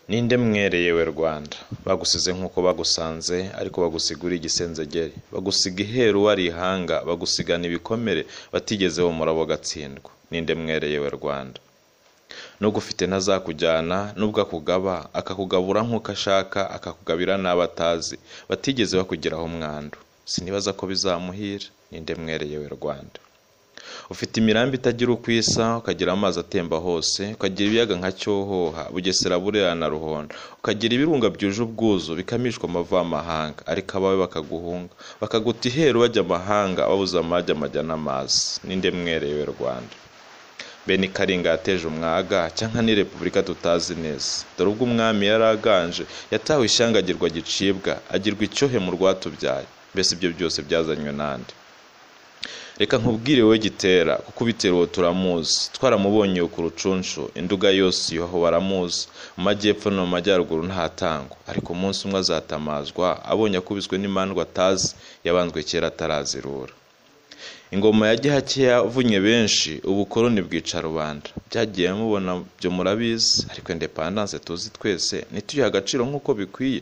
Ninde mwere yewe Rwanda Bagusize nk'uko bagusanze Ariko bagusigura igisenzegeri Bagusiga iheru wari ihanga Bagusigana ibikomere Batigeze bumura bagatsindwa Ninde mwere yewe Rwanda Nubwo ufite ntazakujyana Nubwo akugaba Akakugabura nk'uko ashaka Akakugabira n'abo atazi Batigeze bakugeraho umwandu Sinibaza ko bizamuhira Ninde mwere yewe Rwanda ufite imirambi itagira uko isa ukagira amazi atemba hose ukagira ibiyaga nka cyohoha bugesera burera na ruhondo ukagira ibirunga byuje ubwuzu bikamishwa amavamahanga ariko abawe bakaguhunga bakaguta iheru bajya amahanga babuze amajya amajya n'amazi ninde mwerewe rwanda bene ikaringa yateje umwaga cyangwa ni repubulika tutazi neza dore ubwo umwami yari aganje yatawe ishyangagirwa gicibwa agirwa icyohe mu rwatubyaye mbese ibyo byose byazanywe nande reka nkubwire wowe gitera kuko ubitera uwo turamuzi twaramubonye ku rucunshu induga yose iyoho baramuzi mu majyepfo no mu majyaruguru ntatangwa ariko umunsi umwe azatamazwa abonye akubiswe n'imandwa atazi yabanzwe kera atarazirura ingoma ya gihakiya yavunye benshi ubukoroni bwica rubanda byagiye mubona byo murabizi ariko indepandanse tuzi twese ntituyihe agaciro nk'uko bikwiye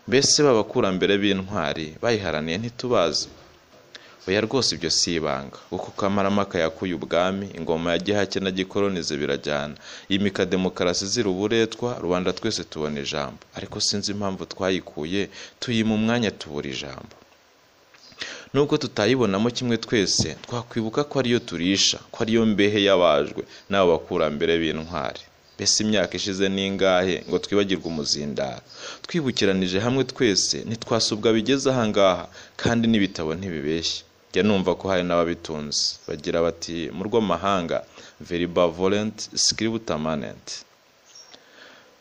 mbese b'abakurambere b'intwari bayiharaniye ntitubazi oya rwose ibyo si ibanga kuko kamarampaka yakuye ubwami ingoma ya gihake na gikoronize birajyana yimika demokarasi izira uburetwa rubanda twese tubona ijambo ariko sinzi impamvu twayikuye tuyima umwanya tubura ijambo nubwo tutayibonamo kimwe twese twakwibuka ko ariyo turisha ko ariyo mbehe yabajwe n'abo bakurambere b'intwari mbese imyaka ishize n'ingahe ngo twibagirwe umuzindaro twibukiranije hamwe twese ntitwasubwa bigeze ahangaha kandi n'ibitabo ntibibeshye jya numva ko hari n'ababitunze bagira bati mu rw'amahanga veriba volenti sikiributamanenti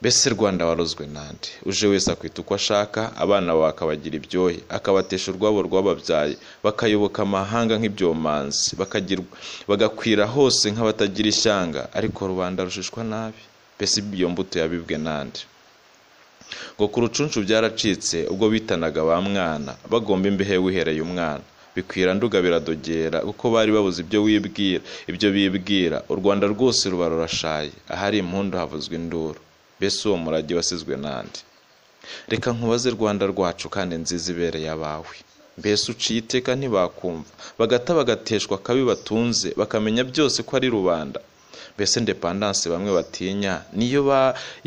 mbese rwanda warozwe nande uje wese akwita uko ashaka abana bawe akabagira ibyohe akabatesha urwabo rwababyaye bakayoboka amahanga nk'ibyomanzi bagakwira hose nk'abatagira ishyanga ariko rubanda rushishwa nabi mbese iyo mbuto yabibwe nande ngo ku rucunshu byaracitse ubwo bitanaga ba mwana bagomba imbehe wihereye umwana bikwira nduga biradogera kuko bari babuze ibyo wibwira ibyo bibwira u rwanda rwose ruba rurashaye ahari impundu havuzwe induru mbese uwo murage wasizwe nande reka nkubaze rwanda rwacu kandi nziza ibereye abawe mbese uciye iteka ntibakumva bagata bagateshwa akabi batunze bakamenya byose ko ari rubanda mbese indepandanse bamwe batinya niyo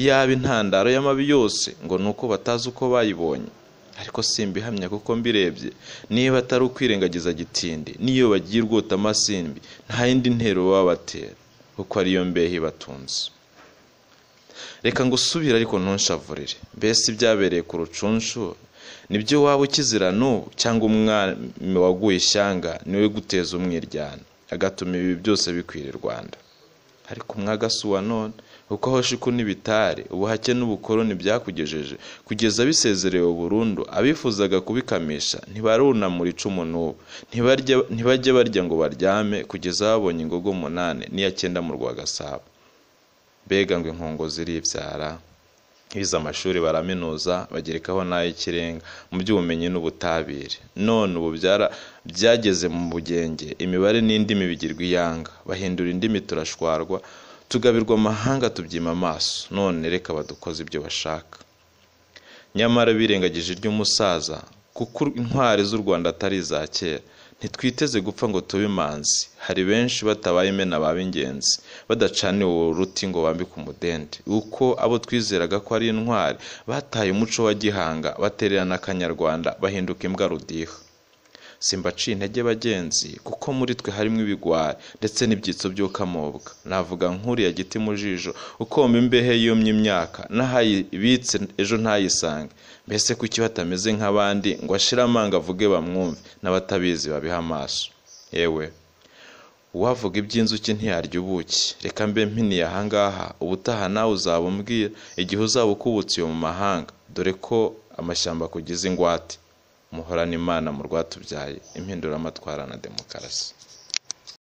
yaba intandaro y'amabi yose ngo ni uko batazi uko bayibonye ariko simbihamya kuko mbirebye niba atari ukwirengagiza gitindi niyo bagiye urwota amasimbi nta yindi ntero baba batera kuko ariyo mbehe ibatunze reka ngo usubire ariko ntunshavurire mbese ibyabereye ku rucunshu nibyo waba ukizira n'ubu cyangwa umwami waguye ishyanga niwe guteza umwiryane agatuma ibi byose bikwira i rwanda ariko umwaga si uwa none kuko aho shiku n'ibitare ubuhake n'ubukoroni byakugejeje kugeza bisezerewe burundu abifuzaga kubikamisha ntibarunamura icumu n'ubu ntibajye barya ngo baryame kugeza babonye ingogo munani n'iya cyenda mu rwagasabo mbega ngo inkungu ziribyara bize amashuri baraminuza bagerekaho n'ay'ikirenga mu by'ubumenyi n'ubutabire none ubu byageze mu bugenge imibare n'indimi bigirwa iyanga bahindura indimi turashwarwa tugabirwa amahanga tubyima amaso none reka badukoze ibyo bashaka nyamara birengagije iry'umusaza kuko intwari z'u rwanda atari iza kera ntitwiteze gupfa ngo tube imanzi hari benshi batabaye imena b'ingenzi badacaniwe uruti ngo bambike umudende uko abo twizeraga ko ari intwari bataye umuco wa gihanga batererana akanyarwanda bahinduka imbwa rudiha simbaciye intege bagenzi kuko muri twe harimo ibigwari ndetse n'ibyitso by'ukamobwa navuga nk'uriya giti mu jisho ukomba imbehe yumye imyaka n'ahayibitse ejo ntayisange mbese kuki batameze nk'abandi ngo ashire amanga avuge bamwumve n'abatabizi babiha amaso yewe uwavuga iby'inzuki ntiyarya ubuki reka mbe mpiniye ahangaha ubutaha nawe uzaba umbwira igihe uzaba ukubutse iyo mu mahanga dore ko amashyamba akugize ingwate muhorana imana mu rwatubyaye impinduramatwara na demokarasi